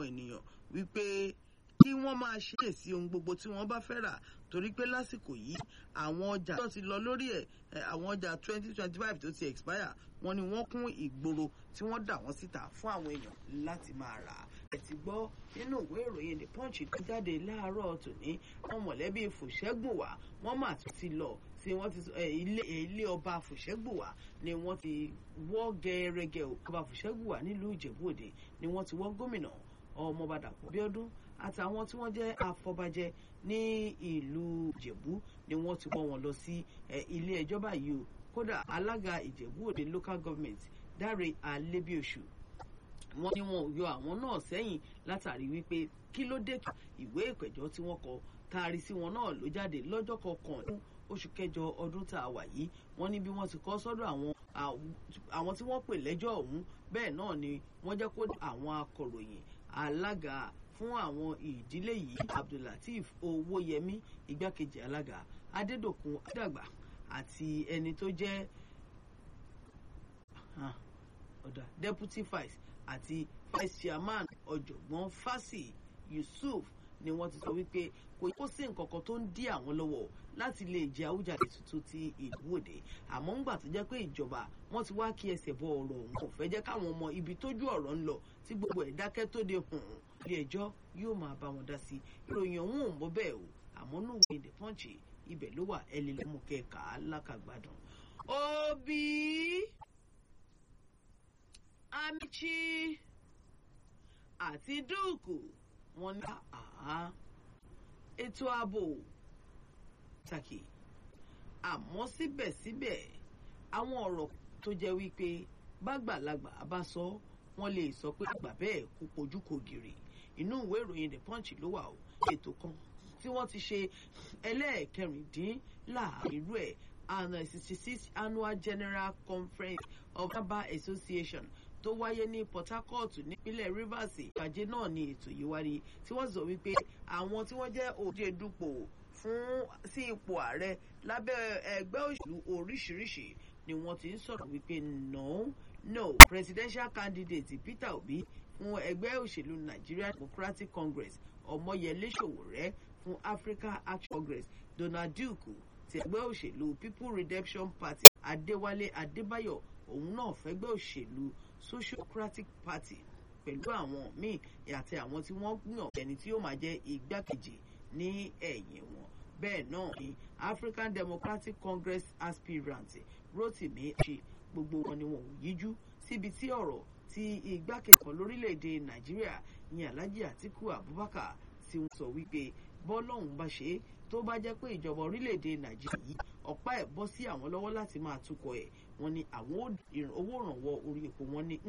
ènìyàn wípé kí wọ́n máa ṣèèsí ohun gbogbo tí wọ́n bá fẹ́ rà torí pé lásìkò yìí àwọn ọjà tó ti lọ lórí ẹ̀ àwọn ọjà twenty twenty five tó ti expire wọ́n ní wọ́n kún ìgboro tí wọ́n dà wọ́n síta fún àwọn èèyàn láti máa rà á. ẹ ti gbọ́ nínú ìwé ìròyìn the punch tó jáde láàárọ̀ tòní wọn mọ̀lẹ́bí fòṣẹ́gbùwà wọ́n mà tún ti lọ tí wọ́n ti ilé ilé ọba fòṣẹ́gbùwà ni wọ́n ti wọ́ gẹ́rẹ́gẹ́ ọba fòṣẹ́gbùwà nílùú ìjẹ̀bú òde ni wọ́n ti wọ́ gómìnà ọmọọba dàpọ̀ bíọ́dún àtàwọn tí wọ́n jẹ́ afọbajẹ ní ìlú ìjẹ̀bú ni wọ́n ti wọ́ wọn lọ sí ilé ẹjọ́ báyìí o kódà alága ìjẹ̀bú òde local government dáre alébíoṣù wọ́n ní wọn ò yọ àwọn náà sẹ́yìn látàrí wípé kí ló dé ìwé ìpẹ̀jọ́ tí wọ́n kọ taari sí wọn náà ló jáde lọ́jọ́ kọkànlélógún oṣù kẹjọ ọdún tá a wà yìí wọ́n ní bí wọ́n ti kọ sọ́dọ̀ àwọn àwọn tí wọ́n pè lẹ́jọ́ ọ̀hún bẹ́ẹ̀ náà ni wọ́n jẹ́ kó àwọn akọ̀ròyìn alága fún àwọn ìdílé yìí abdullateef owóyẹmí igbákejì alága adédọ̀kun adàgbà àti ẹni tó jẹ́ ọ̀dà deputy vice àti vice chairman ọ̀jọ̀gbọ́n fásì yusuf ni wọ́n ti sọ wípé kò kó sí nǹkan kan tó ń dí àwọn lọ́wọ́ láti lè jẹ àwùjáde tuntun ti ìlú òde àmọ́ ńgbà tó jẹ́ pé ìjọba wọ́n ti wá kí ẹsẹ̀ bọ ọ̀rọ̀ òun kò fẹ́ jẹ́ káwọn ọmọ ibi tójú ọ̀rọ̀ ń lọ tí gbogbo ẹ̀ dákẹ́ tó de hùn ilé ẹjọ́ yóò máa bá wọn dá sí ìròyìn ọ̀hún ò ń bọ́ bẹ́ẹ̀ o àmọ́ nù wí the punch ibẹ̀ ló wà ẹ lè lọ́mú kẹ́ẹ̀ka alákàgbádùn. òbí amichi àti dúùkù wọn ní àá ètò ààbò pàtàkì àmọ́ síbẹ̀síbẹ̀ àwọn ọ̀rọ̀ tó jẹ́ wípé bàgbàlagbà bá sọ wọ́n lè sọ pé àgbà bẹ́ẹ̀ kó pojú kò gìrì inú ìwé ìròyìn the punch ló wà ó ètò kan tí wọ́n ti ṣe ẹlẹ́ẹ̀kẹrìndínláàrin irú ẹ̀ and sixty six annual general conference of Aba Association tó wáyé ní Port Harcourt nípínlẹ̀ Rivers ìpàdé náà ní ètò yìí wáyé tí wọ́n sọ wípé àwọn tí wọ́n jẹ́ òde dupò fún sí ipò ààrẹ lábẹ́ ẹgbẹ́ òṣèlú oríṣiríṣi ni wọ́n ti ń sọ̀rọ̀ wípé no no presidential candidate Peter Obi fún ẹgbẹ́ òṣèlú Nigeria Democratic Congress Ọmọyẹlé Sowore fún Africa Action Congress Donald Duke ti ẹgbẹ́ òṣèlú People Redemption Party Adéwálé Adébáyọ̀ òun náà fẹ́gbẹ́ òṣèlú Sociocratic Party pẹ̀lú àwọn míì àti àwọn tí wọ́n yàn ẹni tí yóò máa jẹ́ igbákejì ní ẹ̀yìn wọn bẹ́ẹ̀ náà ni African Democratic Congress aspirant Rotimi ṣe gbogbo wọn ni wọn ò yíjú síbi tí ọ̀rọ̀ tí igbákejì kan lórílẹ̀‐èdè Nàìjíríà ní Alhaji Atiku Abubakar tí wọ́n sọ wípé bọ́lọ́hún bá ṣe é tó bá jẹ́ pé ìjọba orílẹ̀‐èdè Nàìjíríà yìí ọ̀pá ẹ̀ bọ́ sí àwọn lọ́wọ́ láti máa tukọ̀ ẹ̀ wọ́n ní àwọn owó ìrànwọ́ orí epo wọn ní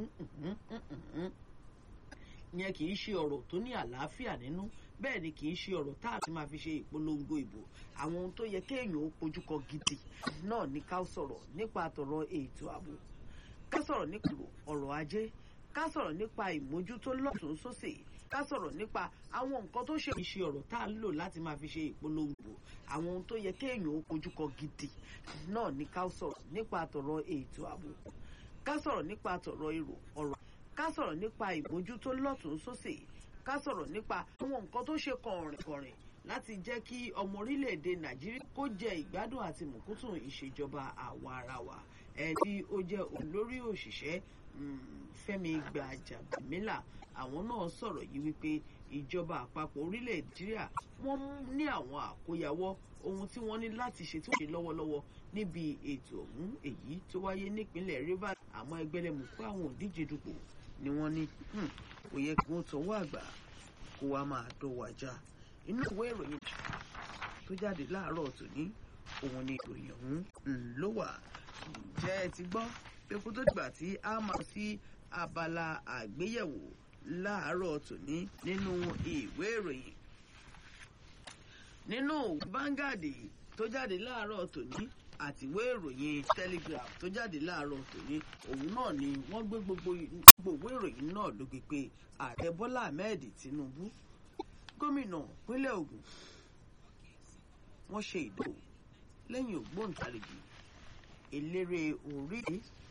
ìyẹn kì í ṣe ọ̀rọ̀ tó ní àlàáfíà nínú bẹ́ẹ̀ ni kì í ṣe ọ̀rọ̀ tá a ti máa fi ṣe ìpolongo ìbò àwọn ohun tó yẹ kéèyàn ó pojúkọ gidi náà ní ká sọ̀rọ̀ nípa àtọ̀rọ̀ ètò ààbò ká sọ̀rọ̀ nípa ọ̀rọ̀ ajé ká sọ̀rọ̀ nípa ìmójútó lọ́tún sósì ká sọ̀rọ̀ nípa àwọn nǹkan tó ṣe ìṣe ọ̀rọ̀ tá a lò láti máa fi ṣe ìpolongo àwọn ohun tó yẹ kéèyàn ó pojúkọ gidi náà ní ká sọ̀rọ̀ nípa àtọ̀rọ̀ ètò ààbò ká sọ̀rọ̀ nípa àtọ̀rọ̀ èrò ọ̀rọ̀ ká sọ̀rọ̀ nípa ìmójútó lọ́tún sósì ká sọ̀rọ̀ nípa àwọn nǹkan tó ṣe kọ̀rìnkọ̀rìn láti jẹ́ kí ọmọ orílẹ̀-èdè nàìjíríà kó jẹ ìgbádùn àti mùkútùn ìṣèjọba àwa ara wa ẹ̀ tí ó jẹ́ olórí òṣìṣẹ́ Fẹ́mi Gbàjàbíàmílà àwọn náà sọ̀rọ̀ yìí wípé ìjọba àpapọ̀ orílẹ̀ nàìjíríà wọ́n ní àwọn àkóyawọ́ ohun tí wọ́n ní láti ṣe tí wọ́n ṣe lọ́wọ́lọ́wọ́ níbi ètò ọ̀hún èyí tó wáyé nípínlẹ̀ Rivers àmọ́ ẹgbẹ́lẹ́mù pé àwọn òdíje dupò ni wọ́n ní kò yẹ kí wọ́n tọwọ́ àgbà kó wa máa dọ̀wọ́ ajá inú ìwé ìròyìn tó jáde láàárọ̀ tòní òun ni ìròyìn ọ̀hún ló wà ǹjẹ́ ẹ ti gbọ́ pé kó tó dìgbà tí a máa sí abala àgbéyẹ̀wò láàárọ̀ tòní nínú ìwé ìròyìn nínú Vanguard tó jáde láàárọ̀ tòní àti ìwé ìròyìn Telegraph tó jáde láàárọ̀ tòní òun náà ni wọ́n gbé gbogbo ìwé ìròyìn náà ló gbé pé ààrẹ Bọ́lá Ahmed Tinubu gómìnà pínlẹ̀ Ògùn wọ́n ṣe ìdòwò lẹ́yìn ògbóǹtarìgì eléré orí